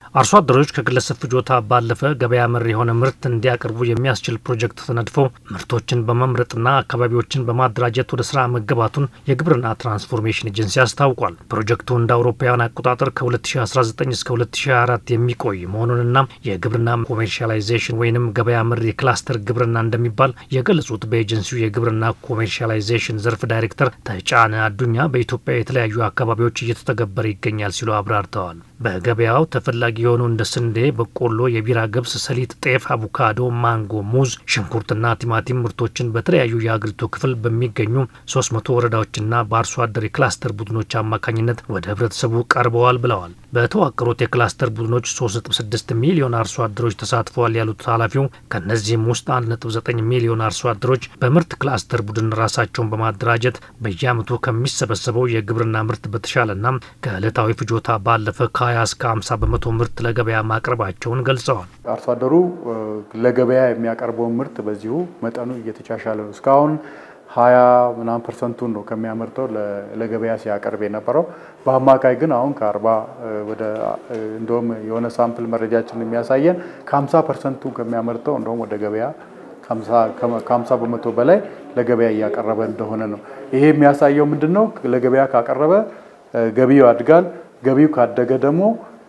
አርሶ አደሮች ከግለሰብ ፍጆታ ባለፈ ገበያ መር የሆነ ምርት እንዲያቀርቡ የሚያስችል ፕሮጀክት ተነድፎ ምርቶችን በመምረጥና አካባቢዎችን በማደራጀት ወደ ስራ መገባቱን የግብርና ትራንስፎርሜሽን ኤጀንሲ አስታውቋል። ፕሮጀክቱ እንደ አውሮፓውያን አቆጣጠር ከ2019 እስከ 2024 የሚቆይ መሆኑንና የግብርና ኮሜርሻላይዜሽን ወይንም ገበያ መር የክላስተር ግብርና እንደሚባል የገለጹት በኤጀንሲው የግብርና ኮሜርሻላይዜሽን ዘርፍ ዳይሬክተር ተጫነ አዱኛ በኢትዮጵያ የተለያዩ አካባቢዎች እየተተገበረ ይገኛል ሲሉ አብራርተዋል። በገበያው ተፈላጊ የሆኑ እንደ ስንዴ፣ በቆሎ፣ የቢራ ገብስ፣ ሰሊጥ፣ ጤፍ፣ አቮካዶ፣ ማንጎ፣ ሙዝ፣ ሽንኩርትና ቲማቲም ምርቶችን በተለያዩ የአገሪቱ ክፍል በሚገኙ ሶስት መቶ ወረዳዎችና በአርሶ አደር የክላስተር ቡድኖች አማካኝነት ወደ ህብረተሰቡ ቀርበዋል ብለዋል። በተዋቀሩት የክላስተር ቡድኖች 3.6 ሚሊዮን አርሶ አደሮች ተሳትፈዋል ያሉት ኃላፊው ከእነዚህም ውስጥ 1.9 ሚሊዮን አርሶ አደሮች በምርት ክላስተር ቡድን ራሳቸውን በማደራጀት በየዓመቱ ከሚሰበሰበው የግብርና ምርት በተሻለና ከዕለታዊ ፍጆታ ባለፈ ከ20 እስከ 50 በመቶ ምርት ለገበያ ማቅረባቸውን ገልጸዋል። አርሶ አደሩ ለገበያ የሚያቀርበውን ምርት በዚሁ መጠኑ እየተሻሻለ ነው። እስካሁን ሀያ ምናምን ፐርሰንቱን ነው ከሚያመርተው ለገበያ ሲያቀርብ የነበረው። በአማካይ ግን አሁን ከአርባ ወደ እንደውም የሆነ ሳምፕል መረጃችን የሚያሳየን ከሀምሳ ፐርሰንቱን ከሚያመርተው እንደውም ወደ ገበያ ከሀምሳ በመቶ በላይ ለገበያ እያቀረበ እንደሆነ ነው። ይሄ የሚያሳየው ምንድን ነው? ለገበያ ካቀረበ ገቢው ያድጋል። ገቢው ካደገ ደግሞ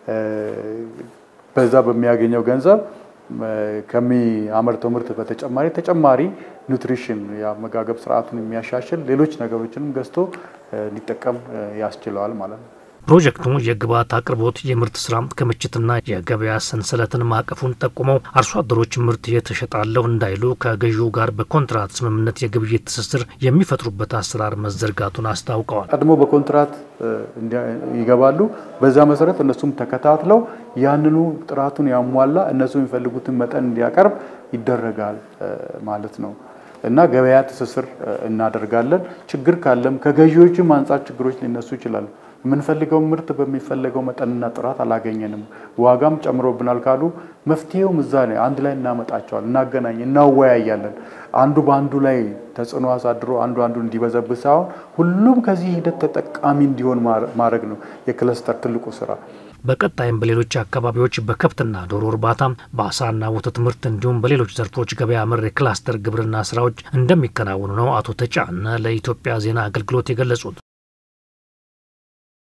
በዛ በሚያገኘው ገንዘብ ከሚያመርተው ምርት በተጨማሪ ተጨማሪ ኒውትሪሽን የአመጋገብ ስርዓቱን የሚያሻሽል ሌሎች ነገሮችንም ገዝቶ ሊጠቀም ያስችለዋል ማለት ነው። ፕሮጀክቱ የግብዓት አቅርቦት፣ የምርት ስራ ክምችትና የገበያ ሰንሰለትን ማቀፉን ጠቁመው አርሶ አደሮች ምርት የተሸጣለሁ እንዳይሉ ከገዢው ጋር በኮንትራት ስምምነት የግብይት ትስስር የሚፈጥሩበት አሰራር መዘርጋቱን አስታውቀዋል። ቀድሞ በኮንትራት ይገባሉ። በዛ መሰረት እነሱም ተከታትለው ያንኑ ጥራቱን ያሟላ እነሱ የሚፈልጉትን መጠን እንዲያቀርብ ይደረጋል ማለት ነው እና ገበያ ትስስር እናደርጋለን። ችግር ካለም ከገዢዎችም አንጻር ችግሮች ሊነሱ ይችላሉ። የምንፈልገው ምርት በሚፈለገው መጠንና ጥራት አላገኘንም፣ ዋጋም ጨምሮብናል ካሉ መፍትሄውም እዛ ላይ አንድ ላይ እናመጣቸዋል፣ እናገናኝ፣ እናወያያለን። አንዱ በአንዱ ላይ ተጽዕኖ አሳድሮ አንዱ አንዱ እንዲበዘብዝ ሳይሆን ሁሉም ከዚህ ሂደት ተጠቃሚ እንዲሆን ማድረግ ነው የክለስተር ትልቁ ስራ። በቀጣይም በሌሎች አካባቢዎች በከብትና ዶሮ እርባታ፣ በአሳና ወተት ምርት እንዲሁም በሌሎች ዘርፎች ገበያ መር የክላስተር ግብርና ስራዎች እንደሚከናወኑ ነው አቶ ተጫነ ለኢትዮጵያ ዜና አገልግሎት የገለጹት።